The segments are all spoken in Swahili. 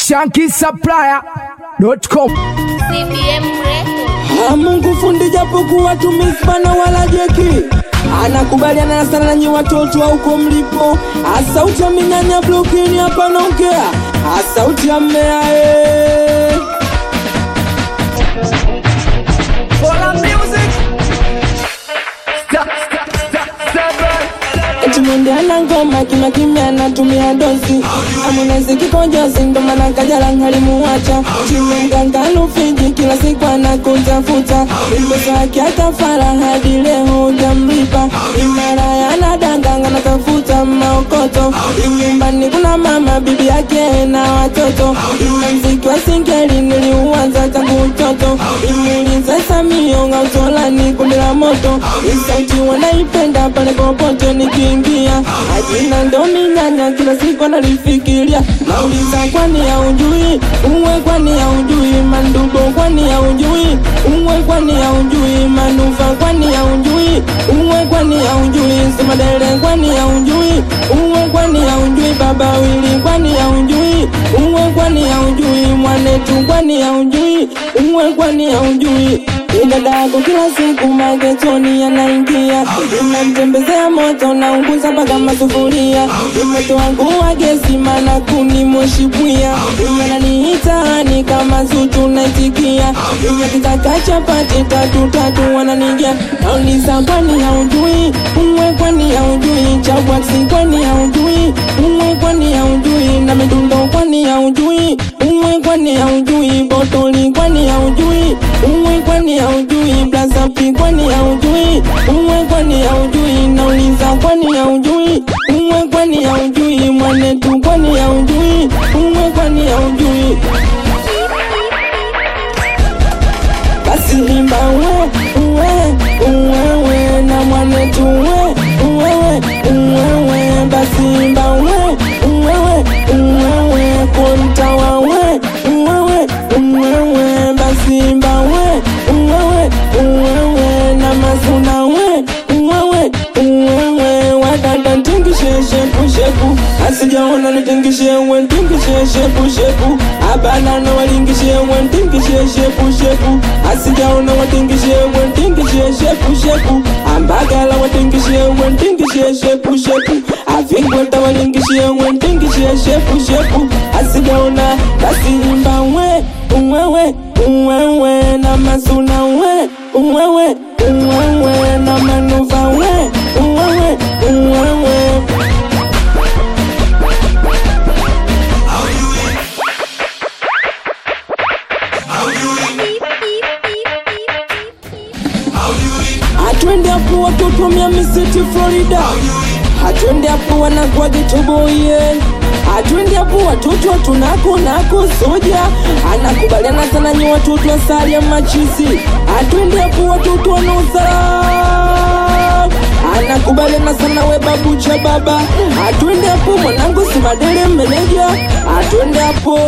shankisupplier.com CBM Records. Ah, Mungu fundi japokuwa tumispana wala jeki anakubaliana sana nanyi watoto wa huko mlipo asauti ya minyanya blokini hapa naongea asauti ya mmea eh. Eti mwende ana ngoma kimya kimya anatumia dozi amunezi kikojozi ndo maana kajala ngalimuwacha chime mganga Lufiji kila siku anakutafuta pesa yake akafara hadi leo hujamlipa imara yanadanganga natafuta maokoto nyumbani kuna mama bibi yake na watoto ina mziki wa singeli niliuanza tangu utoto imuulize Samio ngautolani kundi la moto isauti wanaipenda pale popote nikiingia ajina ndo minyanya kila siku analifikiria nauliza kwani haujui uwe kwani haujui mandugo kwani haujui uwe kwani haujui manuva kwani haujui uwe kwani haujui simadele kwani haujui uwe kwani haujui baba wili kwani haujui uwe kwani haujui mwanetu kwani haujui uwe kwani haujui idada yako kila siku magetoni yanaingia inamtembezea moto na unguza mpaka masufuria moto wangu wa gesi mana kuni moshi bwia wananiitaani kama zutu naitikia kitaka chapati tatu tatu wananigia nauliza kwani haujui uwe kwani haujui chabwaksi kwani haujui uwe kwani haujui na midundo kwani haujui uwe kwani haujui botoli kwani haujui uwe kwani haujui blazapi kwani haujui uwe kwani haujui nauliza kwani haujui uwe kwani haujui mwanetu kwani haujui uwe kwani haujui basi imba we uwe uwewe na mwanetu we uwewe uwewe basi imba we uwewe uwewe kontawa we uwewe uwewe basi imba we uwewe uwewe na mazuna we uwewe uwewe wadada ntingishe shepu shepu asijaona nitingishe we ntingishe shepu shepu abanana walingishe we ntingishe shepu shepu asijaona watingishe we ntingishe shepu shepu ambagala watingishe we ntingishe shepu shepu avingweta walingishe we ntingishe shepu shepu asijaona basi imba we uwewe uwewe na mazuna we uwewe uwewe na manuva we uwewe uwewe Atwende hapo watoto Miami City Florida, atwende hapo wanagwa getoboye, atwende hapo watoto tunako nako soja, anakubaliana sana nyi watoto wa Salia Machisi, atwende hapo watoto wanaozaa anakubaliana sana we babu cha baba, atwende hapo mwanangu Simadele meneja, atwende hapo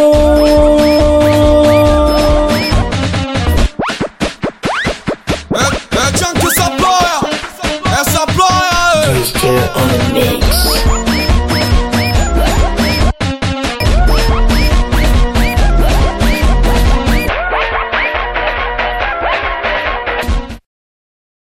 É, é Chunky Supplier, é Supplier, Still on the mix.